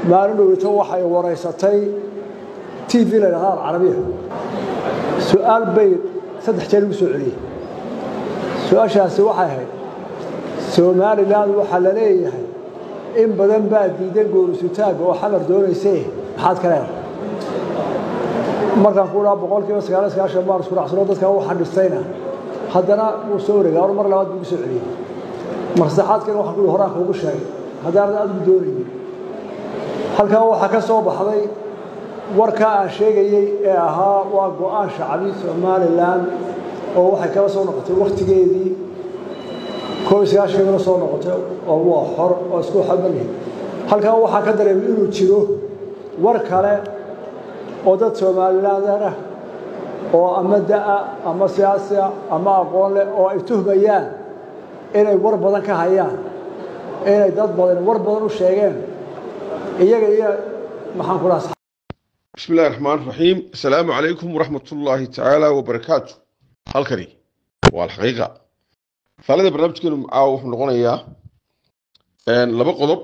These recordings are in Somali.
maalin dhowito waxay waraysatay t v la yidhahda alcarabiya su-aal bay saddex jeer ugu soo celiyey su-aashaasi waxay ahayd somalilan waxaa la leeyahay in badan baa diidan goorisutaagga oo xamar doonayse maxaad ka leedahay markaan ku dhaha boqolkiiba sagaal sagaashan baan isku dhacsano dadkan u xadhistayna haddana wuu soo wareegaa or mar labaad buu ugu soo celiyey mar saddexaadkan waxaan ku horaan kuugu sheegay haddaanad adigu doonaynin halkan waxaa ka soo baxday warkaa aan sheegayey ee ahaa waa go-aan shacbi somalilan oo waxay kala soo noqotay wakhtigeedii koob iyo sagaashankana soo noqotay oo waa xor oo isku xamalih halkan waxaa ka dareemay inuu jiro war kale oo dad somalilander ah oo ama da'a ama siyaasiya ama aqoon leh oo ay tuhmayaan inay war badan ka hayaan inay dad badan war badan u sheegeen iyaga iyo maxaan ku dhaha بسم الله الرحمن الرحيم السلام عليكم ورحمة الله تعالى وبركاته halkani waa alxaqiiqa faalada barnaamijkeenu caawa wuxuu noqonayaa laba qodob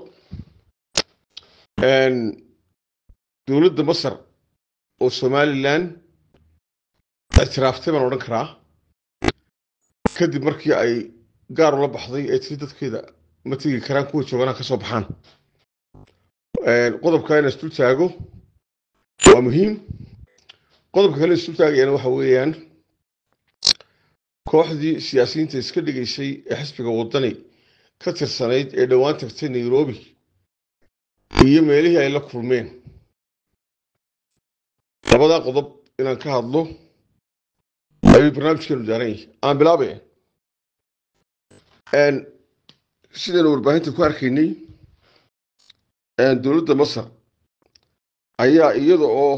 dowladda masar oo somalilan ictiraaftay baan odhan karaa kadib markii ay gaar ula baxday ay tiri dadkeeda ma tegi karaan kuwa jooganaha ka soo baxaan qodobka in isdul taago waa muhiim qodobka kale isdul taagayana waxa weeyaan kooxdii siyaasiyiinta iska dhigaysay ee xisbiga waddani ka tirsanayd ee dhowaan tagtay nairobi iyo meelihii ay la kulmeen labadaa qodob inaan ka hadlo ayuu barnaamijkeenu daaran yahay aan bilaabaya sidaynu warbaahinta ku arkaynay dowladda masar ayaa iyada oo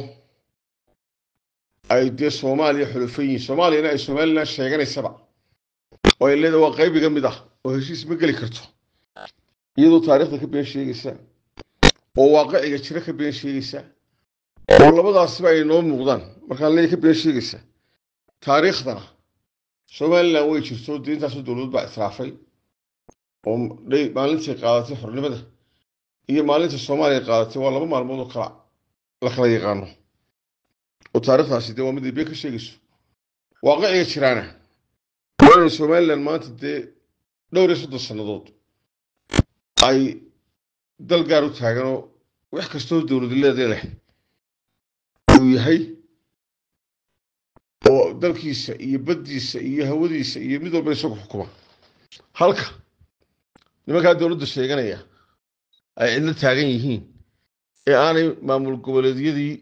ay dee soomaaliya xulufan yihiin soomaaliyana ay somalilan sheeganaysaba oo ay leedahay waa qaybiga mid ah oo heshiis ma geli karto iyadoo taariikhda ka been sheegaysa oo waaqiciga jira ka been sheegaysa oo labadaasiba ay noo muuqdaan markaan leeya ka been sheegaysa taariikhdana somalilan way jirto dee intaasoo dowladood baa israafay oo maalintii qaadatay xornimada iyo maalinta soomaaliya qaadatay waa laba maalmood oo kala la kala yaqaano oo taariikhdaasi dee waa mid ay been ka sheegayso waaqiciga jiraana waa inay somalilan maanta dee dhowr iyo soddon sannadood ay dal gaar u taaganoo wax kastoo dowladileeda leh uu yahay oo dalkiisa iyo baddiisa iyo hawadiisa iyo mid walba isagu xukuma halka nimankaa dowladda sheeganaya ay cidlo taagan yihiin ee aanay maamul goboleedyadii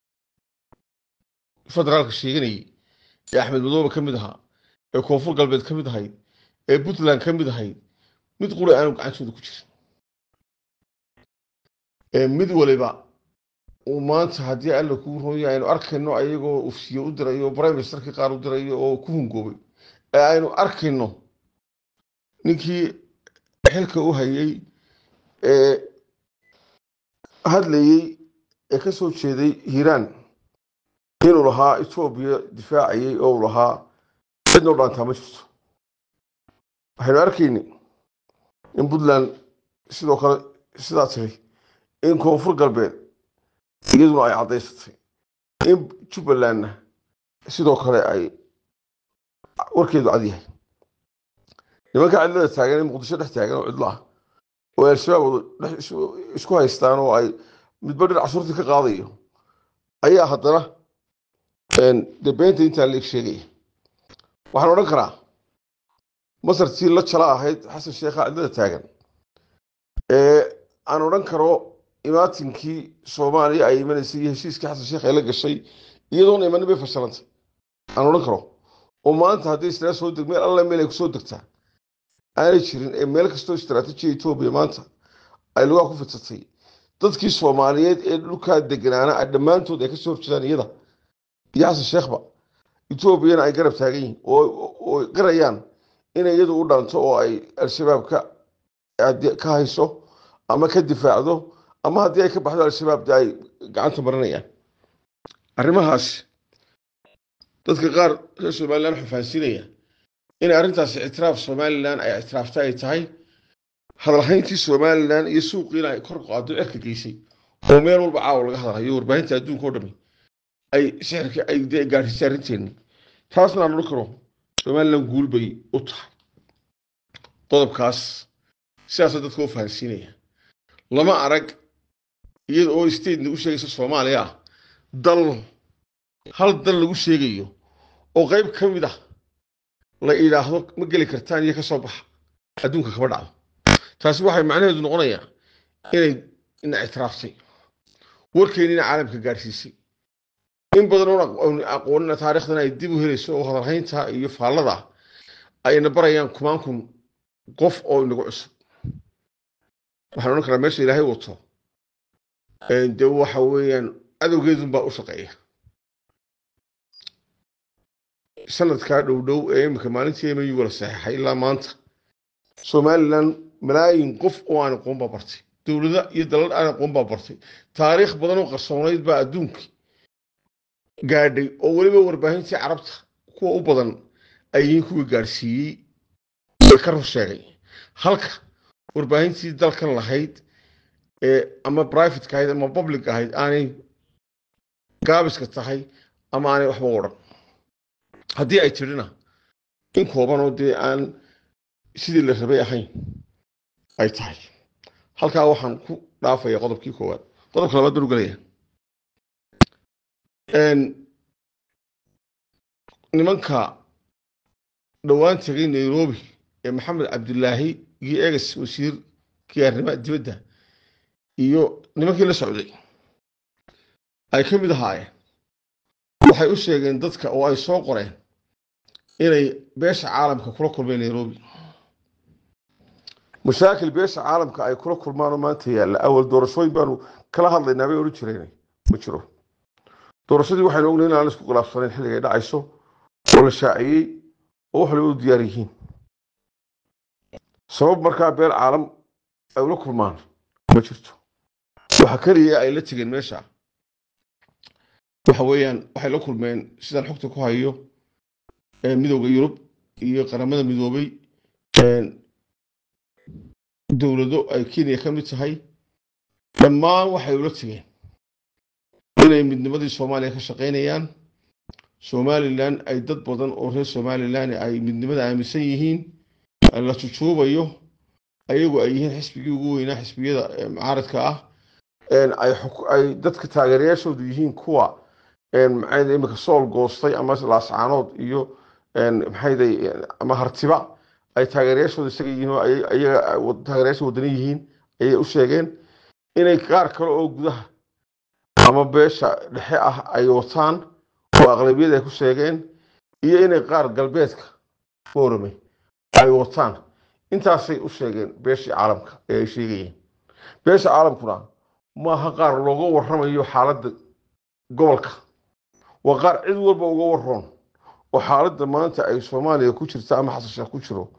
federaalka sheeganayay ee axmed madoobe ka mid ahaa ee koonfur galbeed ka mid ahayd ee puntland ka mid ahayd mid qura aanu gacantooda ku jirin ee mid waliba uu maanta haddii alla kuu roonya aynu arkayno ayagoo ufsiye u dirayo prime ministerkii qaar u dirayo oo ku hungoobay ee aynu arkayno ninkii xilka u hayay ee hadlayey ee ka soo jeeday hiiraan inuu lahaa etoobiya difaacayay oo uu lahaa cidnoo dhaantaa ma jirto waxaynu arkayni in puntland sidoo kale sidaa tiri in koonfur galbeed iyaduna ay caddaysatay in jubbalandna sidoo kale ay warkeedu cad yahay nimanka cidlada taagan ee muqdisho dhex taagan oo cidlo ah oo al-shabaab isku haystaan oo ay midba dhinac surti ka qaadayo ayaa haddana dee beenta intaa la eg sheegaya waxaan odhan karaa masartii la jala ahayd xasan sheekha cidlada taagan ee aan odhan karo imaatinkii soomaaliya ay imanaysay iyo heshiiskii xasan sheekh ay la gashay iyadoona imanin bay fashilantay aan odhan karo oo maanta haddii isla soo deg meel alla meel ay kusoo degtaa aanay jirin ee meel kastoo istaraatiijiya etoobiya maanta ay lugaa ku fidsatay dadkii soomaaliyeed ee dhulkaa deganaana dhammaantood ay kasoo horjeedaan iyada iyo xasan sheekhba etoobiyana ay garab taagan yihiin oo garayaan inay iyadu u dhaanto oo ay al-shabaab ka hayso ama ka difaacdo ama haddii ay ka baxdo al-shabaab de ay gacanta marinayaan arrimahaas dadka qaar reer somalilan xufaansinaya inay arrintaasi ictiraaf somalilan ay ictiraafta ay tahay hadalhayntii somalilan iyo suuqiina ay kor qaado cirka geysay oo meel walba caawa laga hadlayo warbaahinta adduunka oo dhami ay sixirka ay dee gaadhisay arrinteeni taasna aan odhan karo somalilan guul bay u tahay qodobkaas sidaasa dadka u fahansiinaya lama arag iyada oo state nagu sheegaysa soomaaliya ah dal hal dal lagu sheegayo oo qayb ka mid ah la idhaahdo ma geli kartaan iyo ka soo baxa adduunka kama dhacdo taasi waxay macnaheedu noqonayaa inay ina ictiraaftay warkeennina caalamka gaadhsiisay in badan oon aqoonina taariikhdan ay dib u helayso oo hadalhaynta iyo faallada ayna barayaan kumaan kun qof oo inagu cusub waxaan odhan karaa meesha ilaahay wato dee waxa weeyaan adowgeedun baa u shaqeeya sanadkaa dhow dhow ee iminka maalintii emu la saxeexay ilaa maanta somalilan malaayin qof oo aan aqoon baa bartay dowlada iyo dalal aan aqoon baa bartay taariikh badan oo qarsoonayd baa adduunka gaadhay oo weliba warbaahintii carabta kuwa u badan ay yihiin kuwii gaadhsiiyey ee ka run sheegay halka warbaahintii dalkan lahayd ee ama privateka ahayd ama public ahayd aanay gaabiska tahay ama aanay waxba odhan haddii ay tidhina in koobanoo dee aan sidii la rabay ahayn ay tahay halkaa waxaan ku dhaafaya qodobkii koowaad qodobka labaad baan u gelaya nimanka dhowaan tegay nairobi ee maxamed cabdilaahi iyo eges wasiirkii arrimaha dibadda iyo nimankii la socday ay ka mid ahaayeen waxay u sheegeen dadka oo ay soo qoreen inay beesha caalamka kula kulmeen nairobi mashaakil beesha caalamka ay kula kulmaanoo maanta yaalla awal doorashooyin baanu kala hadlaynaa bay odhan jireen ma jiro doorashadii waxaynu ognahay in aan isku khilaafsanayn xilliga ay dhacayso oo la shaaciyey oo wax waliba u diyaar yihiin sabab markaa beel caalam ay ula kulmaan ma jirto waxa keliya ay la tegeen meesha waxa weeyaan waxay la kulmeen sidaan xogta ku hayo midowda yurub iyo qaramada midoobay dowlado ay kenya ka mid tahay dhammaan waxay ula tegeen inay midnimadii soomaaliya ka shaqaynayaan somalilan ay dad badan oo reer somalilan ay midnimada aaminsan yihiin la jujuubayo ayagu ay yihiin xisbigii ugu weynaa xisbiyada mucaaradka ah ay dadka taageerayaashoodu yihiin kuwa maxay imika sool goostay ama laascaanood iyo maxayday ama hartiba ay taageerayaashooda isaga yihiin oo ayaga taageerayaasha wadani yihiin ayay u sheegeen inay qaar kale oo gudaha ama beesha dhexe ah ay wataan oo aqlabiyad ay ku sheegeen iyo inay qaar galbeedka foorame ay wataan intaasay u sheegeen beeshii caalamka ee ay sheegayeen beesha caalamkuna maaha qaar looga warramayo xaaladda gobolka waa qaar cid walba uga waroon oo xaaladda maanta ay soomaaliya ku jirta ama xasasheekh ku jiro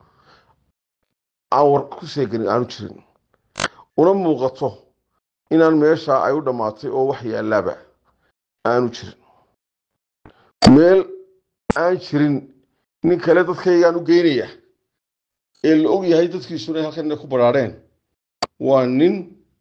aan war ku sheeganin aanu jirin una muuqato inaan meeshaa ay u dhammaatay oo wax yaalaaba aanu jirin meel aan jirin nin kale dadkaygaan u geynaya ee la og yahay dadkiisuna halkan inay ku badhaadheen waa nin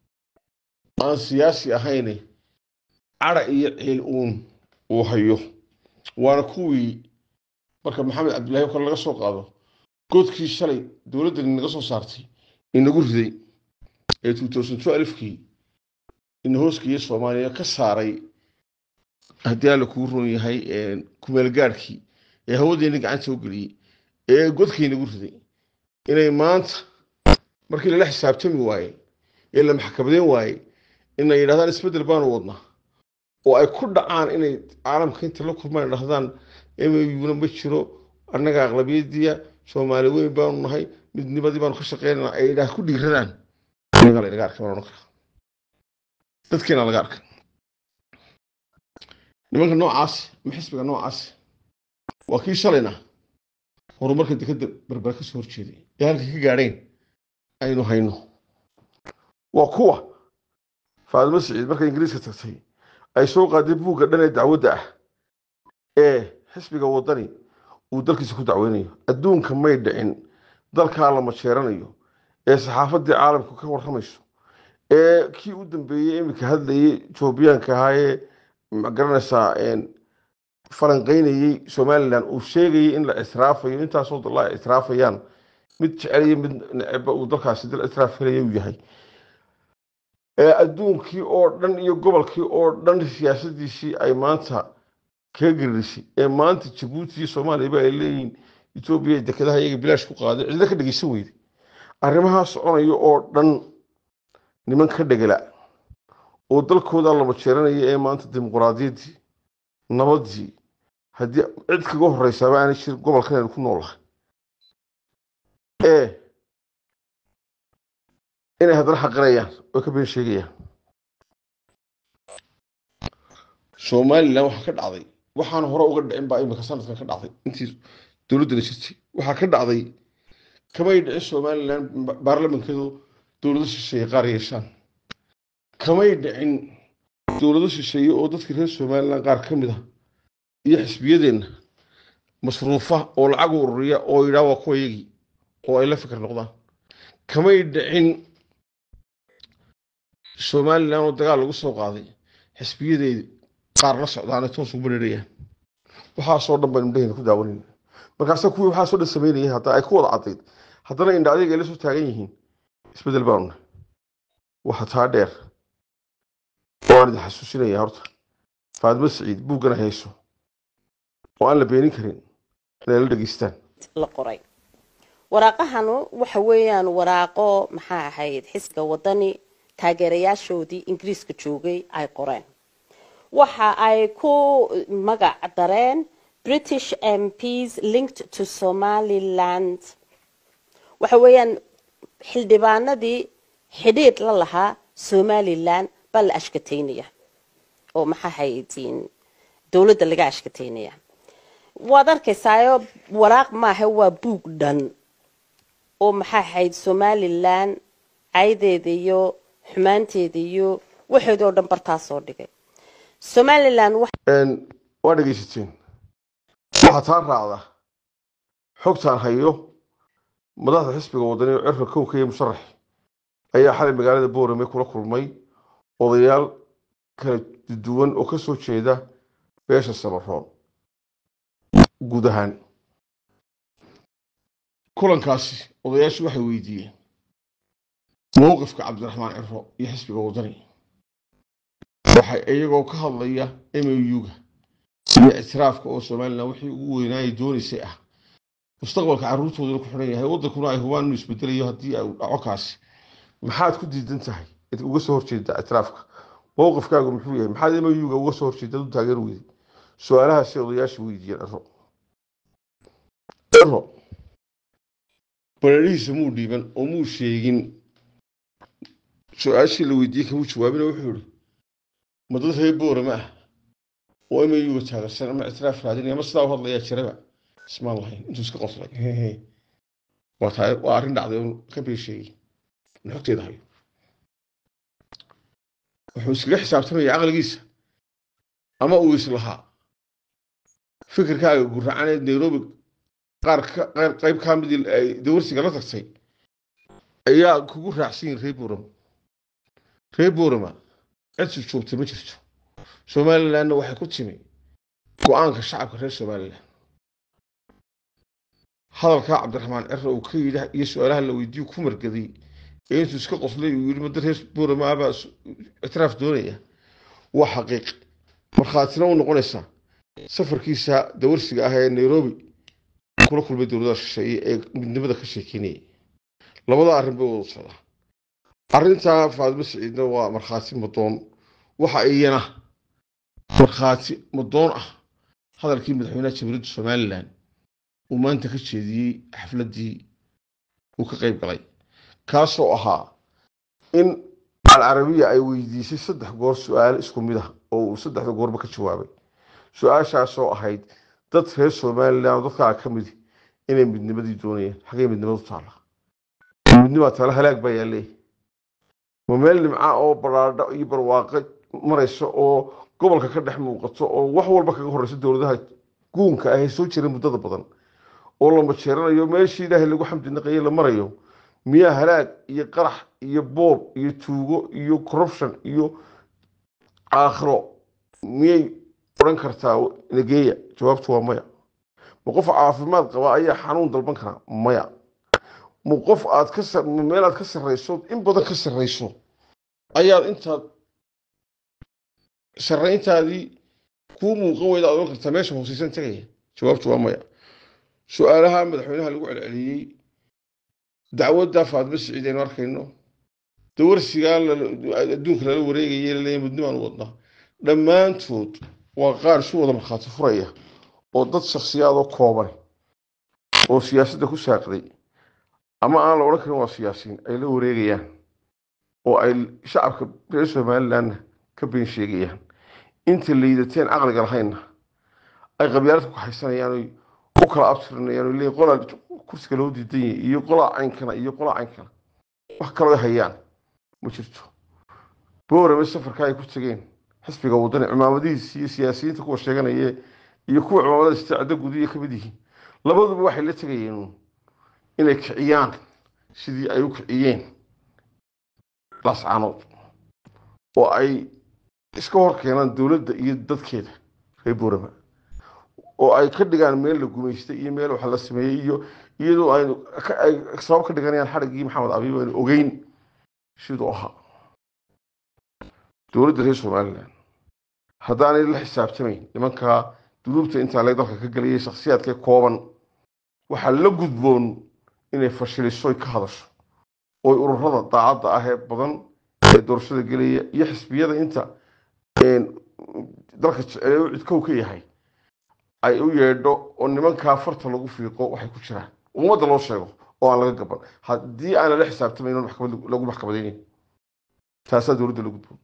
aan siyaasi ahayne cadha iyo ciil uun uu hayo waana kuwii marka maxamed cabdillahi o kale laga soo qaado godkii shalay dowladdani naga soo saartay inagu riday ee kii ina hooskiiyo soomaaliya ka saaray haddii alla kuu roon yahay kumeelgaadhkii ee hawadeeni gacanta u geliyey ee godkii nagu riday inay maanta markii lala xisaabtami waayey ee la maxkamadeen waayey inay yidhahdaan isbeddel baanu wadnaa oo ay ku dhacaan inay caalamka inta la kulmaan dhahdaan muna ma jiro annaga aqlabiyadiya soomaali weyn baanu nahay midnimadii baanu ka shaqeynana ay idhaah ku dhiiradaan aniga la inaga arkay baan odhan karaa dadkeena laga arkay nimanka noocaasi ama xisbiga noocaasi waa kii shalayna horumarka dekadda berbera ka soo horjeeday ee halkay ka gaadheen aynu hayno waa kuwa faadimo siciid markay ingiriiska tagtay ay soo qaaday buugga dhan ee dacwadda ah ee xisbiga waddani uu dalkiisa ku dacweynayo adduunka may dhicin dalkaa la majeeranayo ee saxaafaddii caalamku ka warramayso ee kii u dambeeyey iminka hadlayay etoobiyaanka ahaa ee magaranaysaa falanqeynayey somalilan uu sheegayay in la israafayo intaasoo dal ay israafayaan mid jecel iyo mid neceba uu dalkaasi dal israaf helaya uu yahay ee adduunkii oo dhan iyo gobolkii oo dhan siyaasadiisii ay maanta kaga garirisay ee maanta jabuuti iyo soomaaliyaba ay leeyihiin etoobiya dekedaha iyaga bilaash ku qaaday cidlo ka dhegeysan weyday arrimahaa soconaya oo dhan niman ka dhegela oo dalkooda lama jeeranaya ee maanta dimuquraadiyaddii nabadii haddii cid kaga horeysaaba aanay jir gobolkan aynu ku noolahay ee inay haddana xaqirayaan oo ka been sheegayaan somalilan waxaa ka dhacday waxaan hore uga dhicin baa imika sanadkan ka dhacday intii dowladdana jirtay waxaa ka dhacday kamay dhicin somalilan baarlamankeedu dowlado shisheeye qaar yeeshaan kamay dhicin dowlado shisheeye oo dadkii reer somalilan qaar ka mid ah iyo xisbiyadeenna masruufa oo lacag u ururiya oo yidhaha waa kuwa yagii oo ay la fikir noqdaan kamay dhicin somalilan oo dagaal lagu soo qaaday xisbiyadeedi qaar la socdaanay toos ugu bareerayaan waxaasoo dhan baynu dhehayna ku daawanayna markaasa kuwii waxaasoo dhan samaynayay hadda ay ku wada caddayd haddana indha adeeg ay la soo taagan yihiin isbeddel baanu nahay waxa taa dheer waan idin xasuusinaya horta faadimo siciid buuggana hayso oo aan la beenin karin inay la dhegeystaan la qoray waraaqahanu waxa weeyaan waraaqo maxaa ahayd xisbiga wadani taageerayaashoodii ingiriiska joogay ay qoreen waxa ay ku magac dareen british mps linked to somaliland waxa weeyaan xildhibaanadii xidhiidh la lahaa somalilan baa la ashkateynaya oo maxaa haytiin dowladda laga ashkateynaya waad arkaysaayo waraaq maaha waa buug dhan oo maxaa ahayd somalilan caydeeda iyo xumaanteeda iyo waxeeda oo dhan bartaasoo dhigay somalilan waa dhegeysateen waxaa taa raacda xogtaan hayo madaxda xisbiga wadani oo cirka kowka iyo musharax ayaa xalay magaalada boorame kula kulmay odayaal kala duwan oo ka soo jeeda beesha samaroon guud ahaan kulankaasi odayaashu waxay weydiiyeen mowqifka cabdiraxmaan ciro iyo xisbiga wadani waxay iyagoo ka hadlaya mauga iyo ictiraafka oo somalilan wixii ugu weynaayay doonaysay ah mustaqbalka carruurtoodana ku xidhan yahay waddankuna ay hubaan inuu isbedelayo haddii ay dhaco kaasi maxaad ku diidan tahay uga soo horjeedaa ictiraafka mowqifkaagu muxuu yahay maxaad mauga uga soo horjeedad u taageer weyday su-aalahaasi odayaasha weydiiyeen ciro ciro bareerihiisa muu dhiiban oo muu sheegin su-aashii la weydiiyey kamuu jawaabina wuxuu yihi ma dad reer boorama ah oo mauga taageersan ama ictiraaf raadinaya ama sidaa u hadlayaa jiraba ismaan lahayn intuu iska qoslay waa taa waa arrin dhacday oo ka been sheegay in xogteeda hayo wuxuu iskaga xisaabtamaya caqligiisa ama uu islahaa fikirkaaga guracaneed nairobi qaar qayb kaa midii ay dawarsiga la tagtay ayaa kugu raacsan yihin reer boorama reer boorama cid joogtay ma jirto somalilandna waxay ku timi go-aanka shacabka reer somalilan hadalkaa cabdiraxmaan ciro uu ka yidhi iyo su-aalaha la weydiiyo ku margaday ee intuu iska qoslay uu yidhi madda reer boorama abaa ictiraaf doonaya waa xaqiiq markhaatina u noqonaysaa safarkiisa dawarsiga ah ee nairobi kula kulmay dowladaha shisheeye ee midnimada ka sheekeynayay labada arrin bay wada socdaa arrintaa faadimo siciidna waa markhaati madoon waxa iyana markhaati madoon ah hadalkii madaxweynaha jamhuuriyadda somalilan uu maanta ka jeediyey xafladdii uu ka qayb galay kaasoo ahaa in alcarabiya ay weydiisay saddex goor su-aal isku mid ah oo uu saddexda goorba ka jawaabay su-aashaasoo ahayd dad reer somalilan oo dadkaa ka midi inay midnimadii doonayaan xagee midnimadu taalla midnimaa taala halaag baa yaalleey ma meel nimca oo baraadho iyo barwaaqo maraysa oo gobolka ka dhex muuqato oo wax walba kaga horeysa dowladaha guunka ah ee soo jira muddada badan oo la majeeranayo meeshii ilaahay lagu xamdi naqaye la marayo miyaa halaag iyo qarax iyo boob iyo tuugo iyo corruption iyo aakhiro miyay odhan kartaa nageeya jawaabtu waa maya ma qof caafimaad qaba ayaa xanuun dalban karaa maya ma qof aad ka sa- ma meel aad ka sarrayso in badan ka sarrayso ayaad intaad sarrayntaadii kuu muuqan weyda aad odhan kartaa meesha hooseysan tegaya jawaabtu waa maya su-aalaha madaxweynaha lagu celceliyey dacwadda faadmo siciid aynu arkayno dawarsigaa lala- adduunka lala wareegaya laleeyahay muddo baan u wadnaa dhammaantood waa qaar isu wada markhaati furaya oo dad shakhsiyaadoo kooban oo siyaasadda ku saaqday ama aan la odhan karin waa siyaasiyiin ay la wareegayaan oo ay shacabka reer somalilandna ka been sheegayaan inta liidateen caqliga lahaynna ay qabyaalada ku haysanayaan oy u kala abtirinayaan oo leeyihin qolaa kursiga loo diidan yahay iyo qolaa caynkana iyo qolaa caynkana wax kaloo ay hayaan ma jirto boorame safarka ay ku tegeen xisbiga wadani cimaamadihiisa iyo siyaasiyiinta kuwa sheeganaya iyo kuwa cimaamada istiicado gudiya ka mid yihiin labaduba waxay la tegayeen uun inay kiciyaan sidii ay u kiciyeen lascaanood oo ay iska hor keenaan dowladda iyo dadkeeda reer boorama oo ay ka dhigaan meel la gumaystay iyo meel wax la sameeyey iyo iyadoo aynu ka- ay sabab ka dhiganayaan xadhiggii maxamed abiib aynu ogeyn siduu ahaa dowladda reer somaliland haddaanay la xisaabtamayn nimankaa dunuubta intaa lee dalka ka gelayay shakhsiyaadka kooban waxaa la gudboon inay fashiliso oy ka hadasho ooy ururada daacadda ah ee badan ee doorashada gelaya iyo xisbiyada inta een, dalka jecel ee u cidkow ka yahay ay u yeedho oo nimankaa farta lagu fiiqo waxay ku jiraan ummadda loo sheego oo aan laga gaban haddii aan lala xisaabtamayn oon maxkamad lagu maxkamadaynin taasaa dowladda la gudboon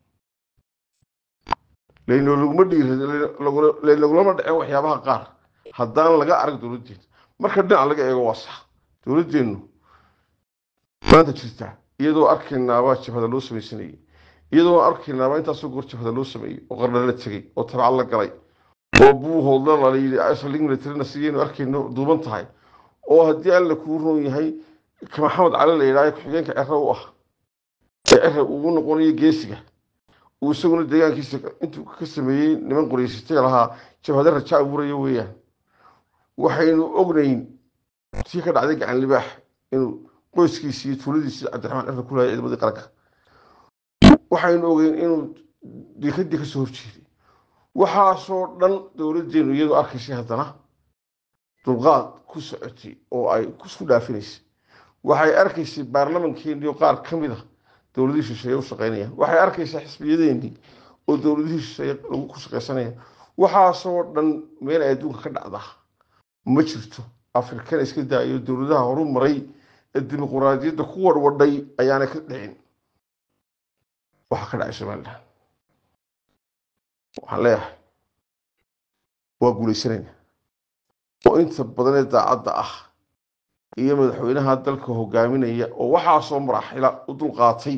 laynolaguma dhiirlaynagulama dhaceen waxyaabaha qaar haddaan laga arag dowladdeena marka dhinac laga eego waa sax dowladdeennu maanta jirta iyadoo arkaynaabaa jabhada loo samaysanayay iyadoo arkaynaabaa intaasoo goor jabhada loo sameeyey oo qarna la tegey oo tabcad la galay oo buuhoodla la yidhi saldhig militarina sidaynu arkayno duuban tahay oo haddii alla kuu roon yahay ka maxamed cali la yidhaaha ku-xigeenka cere u ah ee cere uu noqonayo geesiga uu isaguna deegaankiisa intuu ka sameeyey niman qoreysatay lahaa jabhada raja abuuraya weeyaan waxaynu ognayn tii ka dhacday gacan libaax inuu qoyskiisii iyo tuuladiisii cabdiraxmaan cere ku lahay ciidamadii qaranka waxaynu ogeyn inuu dekadii ka soo horjeeday waxaasoo dhan dowladdeenu iyadoo arkaysay haddana dulqaad ku socotay oo ay isku dhaafinaysay waxay arkaysay baarlamankeenii oo qaar ka mid a dowladihii shisheeye u shaqaynayaan waxay arkaysaa xisbiyadeenii oo dowladihii shisheeye lagu ku shaqaysanayaan waxaasoo dhan meel ay adduunka ka dhacdaa ma jirto afrikana iska daayo dowladaha horu maray ee dimuquraadiyadda ku warwadhay ayaanay ka dhicin waxa ka dhacay somaliland waxaan leeyahay waa guulaysanayna oo inta badan ee daacadda ah iyo madaxweynaha dalka hogaaminaya oo waxaasoo maraaxila u dulqaatay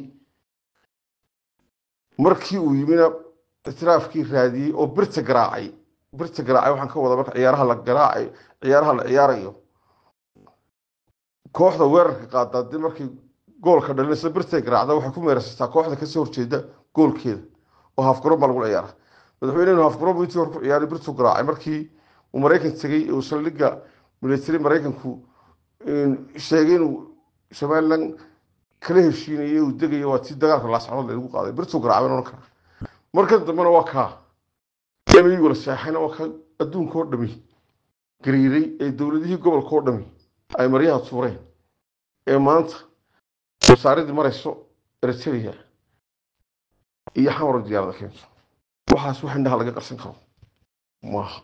markii uu yimina itiraafkii raadiyey oo birta garaacay birta garaacay waxaan ka wadaa marka ciyaaraha la garaacay ciyaaraha la ciyaarayo kooxda weerarka qaadaa dee markay goolka dhalinaysa birtay garaacda waxay ku meersataa kooxda kasoo horjeeda goolkeeda oo haafgaroon baa lagu ciyaara madaxweynehenu haafgaroon buu intii hore ku ciyaaray birtuu garaacay markii uu maraykan tegey uu saldhigga military maraykanku sheegay inuu somaliland kala heshiinayay uu degayo waa tii dagaalka laascanood lagu qaaday birtuu garaacay baan odhan karaa markan dambena waa kaa emiyigu la seexayna waa kaa adduunka oo dhami gariiray ee dowladihii gobolka oo dhami ay maryaha tuureen ee maanta wasaaradii marayso eritrea iyo xamar diyaarada keento waxaas wax indhaha laga qarsan karo maaha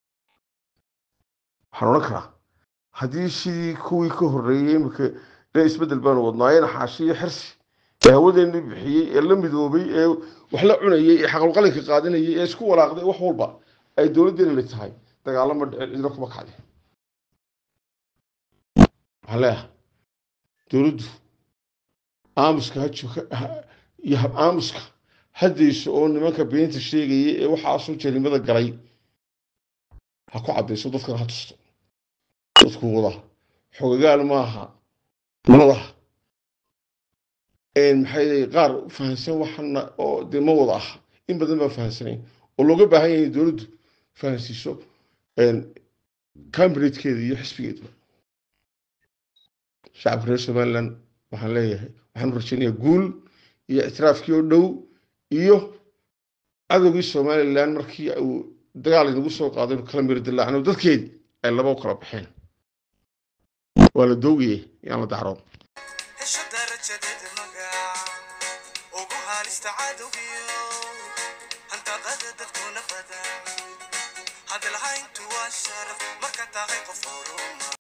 waxaan odhan karaa haddii sidii kuwii ka horreeyey imika le isbeddel baanu wadnaayeen xaashi iyo xirsi ee hawadeennii bixiyey ee la midoobay ee wax la cunayey ee xaqalqalinka qaadinayay ee isku walaaqday wax walba ay dowladdeena la tahay dagaalo ma dhicin cidna kuma kacdin waxaan leeyahay dowladdu aamuska iyo aamuska haddayso oo nimanka beenta sheegaya ee waxaasoo jelimada galay ha ku caddayso dadkana ha tusto dadku wada xogagaal maaha nadaha maxay qaar fahansan waxana oo dee ma wada ah in badan baan fahansanayn oo looga baahan yahay in dowladdu fahansiiso cambridgeeda iyo xisbigeeduba shacabka reer somaliland waxaan leeyahay waxaan rajaynayaa guul iyo ictiraafkii oo dhow iyo cadowgii somaliland markii uu dagaal inagu soo qaaday inu kala miri dilaacno dadkeedii ay laba u kala baxeen waa la doogaye yaan la dacroon hesho darajadeeda magac ugu halista cadowgiyo hantaqada dadkuna badan hadalhayntu waa sharaf marka tahay qof horuma